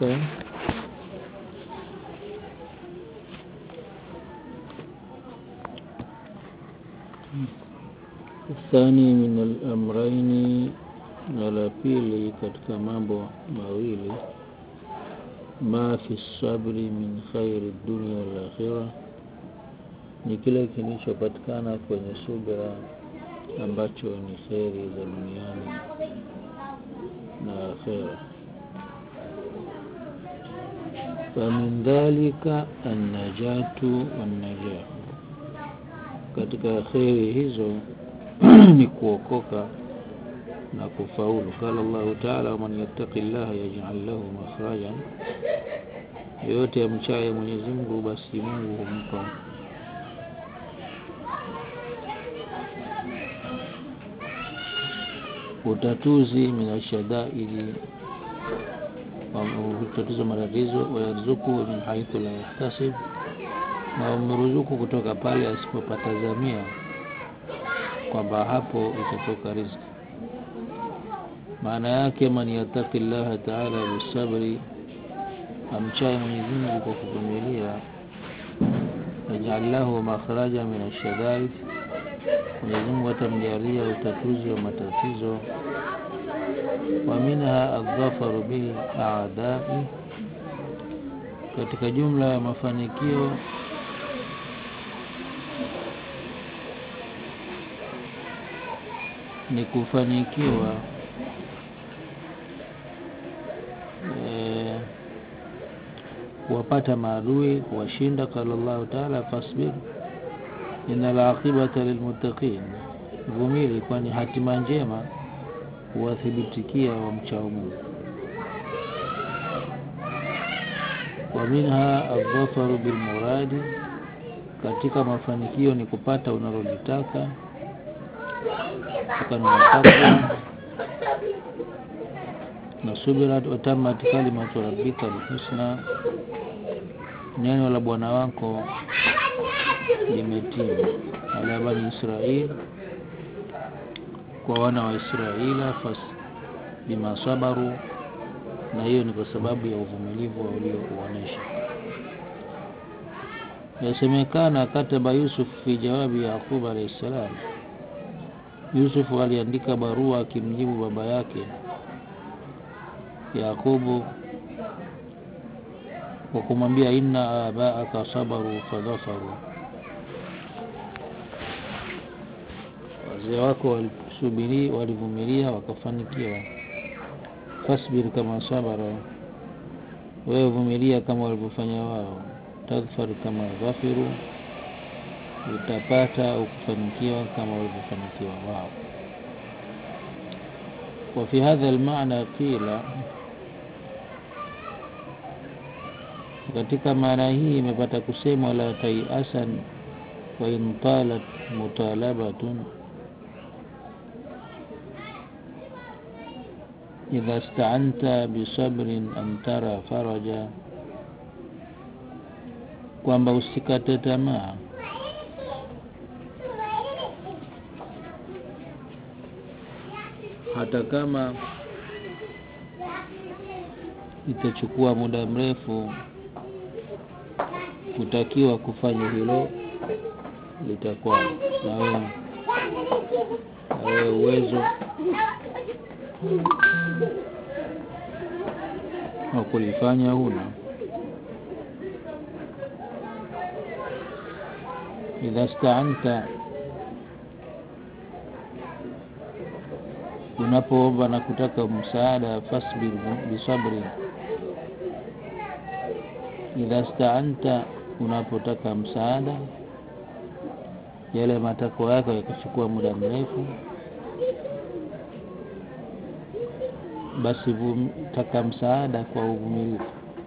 الثاني الثاني من الأمرين na la pili katika mambo mawili ma fi sabri min khairi dunia wal akhira ni kile kilichopatikana kwenye subira ambacho ni kheri za duniani na akhira famin dhalika annajatu wannajah katika kheri hizo ni kuokoka na kufaulu qala Allah ta'ala waman yattaqi llaha yaj'al lahu makhrajan yoyote amchaye Mwenyezi Mungu basi Mungu humpa utatuzi minashadaidi utatuzi matatizo wayarzuku min haithu la yahtasib na wameruzuku kutoka pale asipopatazamia kwamba hapo itatoka riziki maana yake man yataki llaha taala bisabri amchaye Mwenyezi Mungu kwa kuvumilia yaj'al lahu makhraja min ashadaid Mwenyezi Mungu atamjalia utatuzi wa matatizo wa minha adhafaru bil a'dai katika jumla ya mafanikio ni kufanikiwa kuwapata maadui kuwashinda qala llahu taala fasbir ina laqibata lilmuttaqin vumili kwani hatima njema huwathibitikia wamchao mungu wa minha aldhafaru bilmuradi katika mafanikio ni kupata unalolitaka takwa na subira watamat kalimatu rabbika alhusna neno la bwana wako limetimu ala bani israil kwa wana wa israila fas bima sabaru na hiyo ni kwa sababu ya uvumilivu waliouonesha yasemekana kataba yusuf fi jawabi yaqub alayhi salam yusuf aliandika barua akimjibu baba yake yaqubu kwa kumwambia inna abaaka sabaru fadhafaru wazee wako walisubiri walivumilia wakafanikiwa fasbir kama sabara wewe vumilia kama walivyofanya wao tadhfar kama dhafiru utapata au kufanikiwa kama walivyofanikiwa wao وفي هذا المعنى قيل katika maana hii imepata kusemwa la taiasan wa in talat mutalabatun idha staanta bisabrin an tara faraja kwamba usikate tamaa hata kama itachukua muda mrefu kutakiwa kufanya hilo litakuwa na wewe na wewe uwezo wa kulifanya huna idha staanta unapoomba na kutaka msaada fasbir bisabri idha staanta unapotaka msaada yale matakwa yako yakachukua muda mrefu basi taka msaada kwa uvumilivu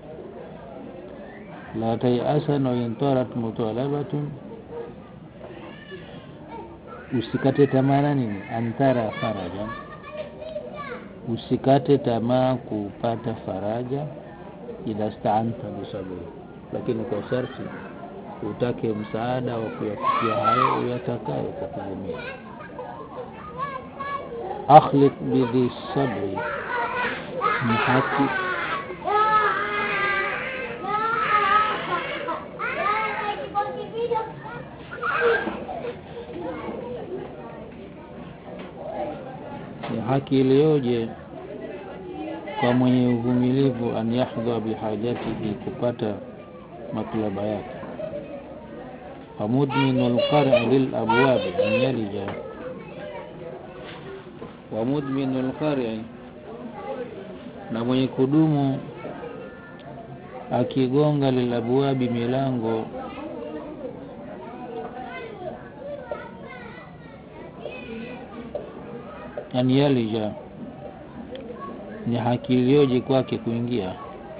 la taiasan waintarat mutalabatun usikate tamaa nini antara faraja usikate tamaa kupata faraja idha staanta bisabri lakini kwa sharti utake msaada wa kuyafikia hayo uyatakayo kwa kuvumilia akhliq bidhi sabri ni haki haki iliyoje kwa mwenye uvumilivu an yahdha bihajatihi kupata matlaba yake wamudminu lqari lilabwabi an yalija wamudminu lqari na mwenye kudumu akigonga lilabwabi milango an yalija ni haki iliyoje kwake kuingia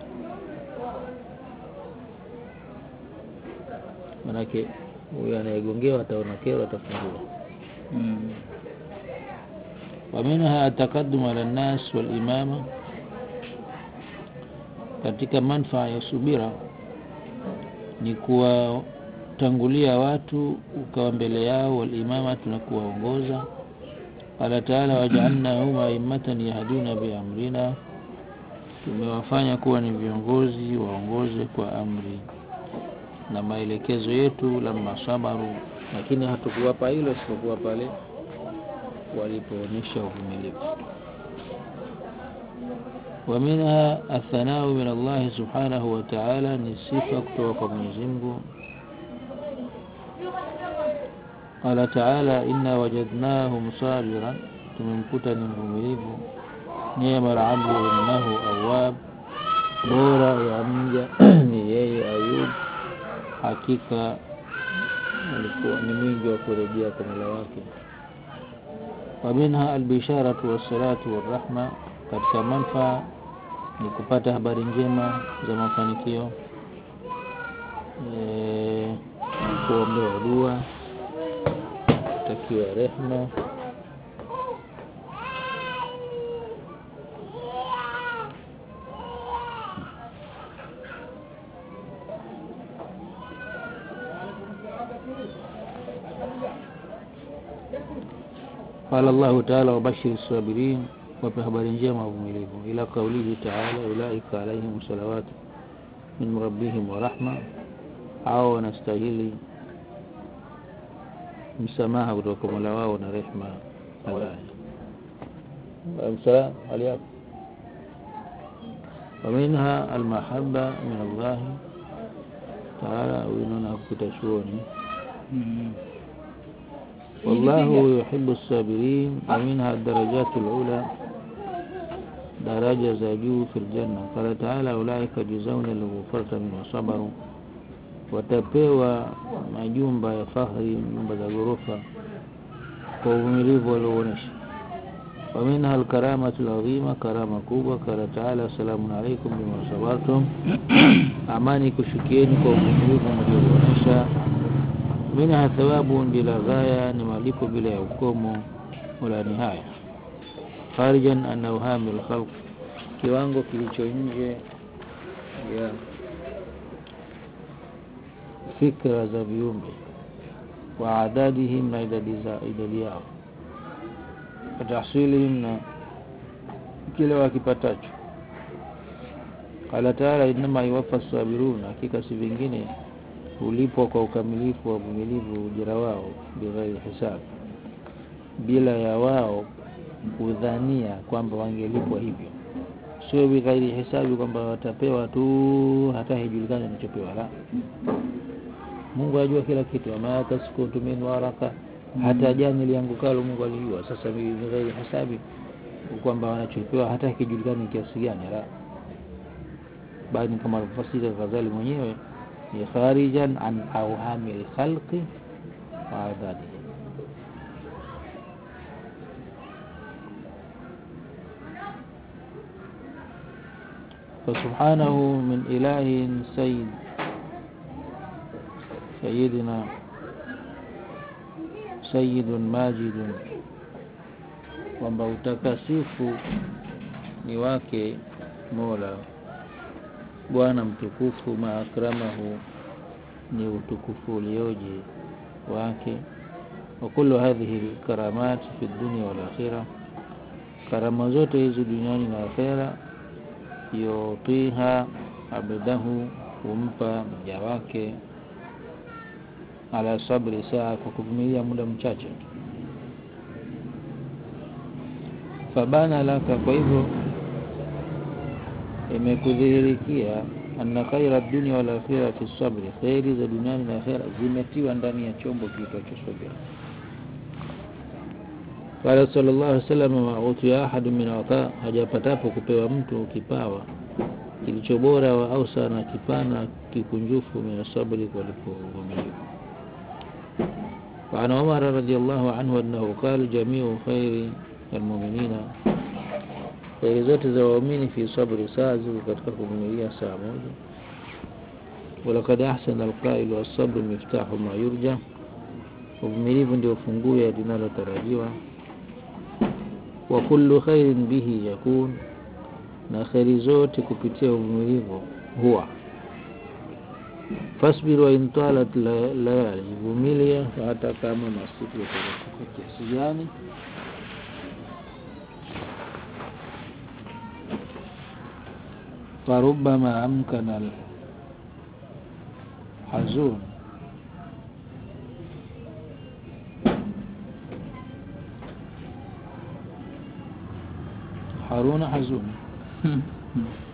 manake huyo anayegongewa ataona kero atafungua Mm. ومنها التقدم على الناس والإمامة katika manfaa ya subira ni kuwatangulia watu ukawa mbele yao walimama na kuwaongoza qala taala wajaalnahum aimmatan yahduna biamrina tumewafanya kuwa ni viongozi waongoze kwa amri na maelekezo yetu lamma sabaru lakini hatukuwapa hilo isipokuwa pale walipoonyesha uvumilivu ومنها الثناء من الله سبحانه وتعالى ni sifa kutoka kwa Mwenyezi Mungu قال تعالى إنا وجدناه صابرا tumemkuta ni mvumilivu neema al-abdu innahu awwab bora ya mja ni yeye Ayub hakika alikuwa ni mwingi wa kurejea kwa Mola wake ومنها البشارة والصلاة والرحمة katika manfaa ni kupata habari njema za mafanikio e, kuombewa dua takiwa rehma قال الله تعالى وبشر الصابرين wape habari njema wavumilivu ila kaulihi taala ulaika alaihim salawatu min rabbihim wa rahma au wanastahili msamaha kutoka kwa mola wao na rehma msalam hali yako ومنها المحبة من الله تعالى وإننا كتشوني Mm. والله يحب الصابرين ومنها الدرجات العلى daraja za juu fil janna qala taala ulaika juzauna alghufrata mimma sabaru watapewa majumba ya fahri nyumba za ghorofa kwa uvumilivu walioonyesha ومنها الكرامة العظيمة كرامة kubwa قال تعالى سلام عليكم بما صبرتم amani kushukieni kwa uvumilivu mlioonyesha منها ثواب بلا غاية ni malipo bila ya ukomo wala nihaya kharijan an awhami alkhalq kiwango kilicho nje ya fikra za viumbe wa adadihim na idadi za idadi yao watahsilihim na kile wakipatacho qala taala innama yuwaffa sabirun hakika si vingine hulipwa kwa ukamilifu wa uvumilivu ujira wao bighairi hisab bila ya wao kudhania kwamba wangelipwa hivyo sio bighairi hisabi kwamba watapewa tu hata haijulikani wanachopewa la Mungu ajua kila kitu ama taskutu min waraka hata jani liangukalo Mungu alijua sasa bighairi hisabi kwamba wanachopewa hata kijulikani kiasi gani la bali kama alivyofasiri Ghazali mwenyewe ni kharijan an awhami alkhalqi wa adadihi فسبحانه من إله سيد سيدنا سيد ماجد kwamba utakasifu ni wake Mola Bwana mtukufu maakramahu ni utukufu ulioje wake wa kullu hadhihi alkaramat fi dunya wal akhirah karama zote hizi duniani na akhera yutiha abdahu humpa mja wake ala sabri saa kwa kuvumilia muda mchache fabana laka kwa hivyo imekudhihirikia anna khaira dunia wal akhirati sabri khairi za duniani na akhira zimetiwa ndani ya chombo kiitwacho subira qala sallallahu alaihi wasallam ma utiya ahadu min ata hajapatapo kupewa mtu kipawa kilicho bora wa ausa na kipana kikunjufu min sabri kuliko uvumilivu وعن عمر رضي الله عنه أنه قال جميع خير المؤمنين خير zote za waumini fi sabri saa ziko katika kuvumilia saa moja walakad ahsana alqailu assabru miftahu ma yurja uvumilivu ndio funguo ya linalotarajiwa wa kullu khairin bihi yakun na kheri zote kupitia uvumilivu huwa fasbir wa in talat layali vumilia hata kama masiku yatakuwa kiasi gani فربما أمكن الحزون حارون حزون